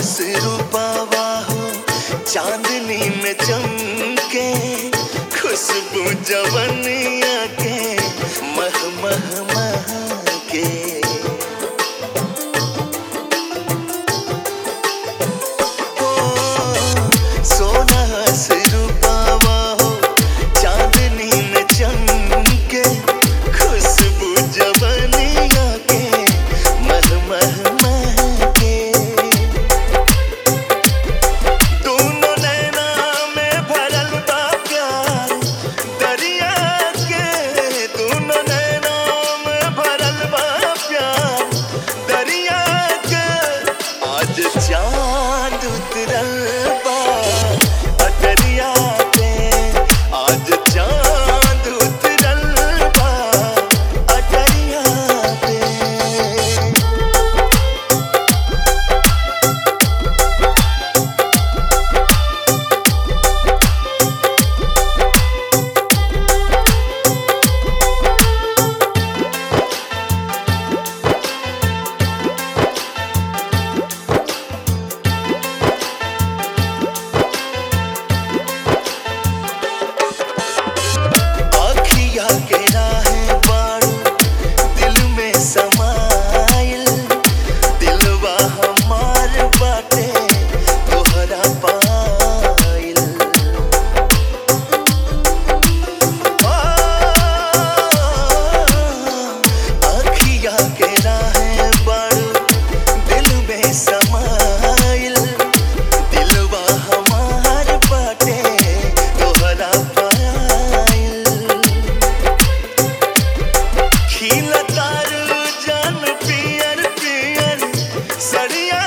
हस रूपावा हो चांदनी में चमके खुशबू जवनिया के मह मह मह के ओ, सोना हस रूपावा हो चांदनी में चमके खुशबू जवनिया के मह मह मह के दोनों नैना में भरल बा प्यार दरिया के दोनों नैना में भरल बा प्यार दरिया के आज चांद उतरल बा अटरिया पे आज चांद उतरल बा अटरिया पे आखिया के राहें बारू दिल में समाइल दिलवा हमार बाटे तोहरा पाइल आ, आखिया के राहें बारू दिल में समाइल दिलवा हमार बाटे तोहरा पाइल खिलतार जन पियर पियर सरिया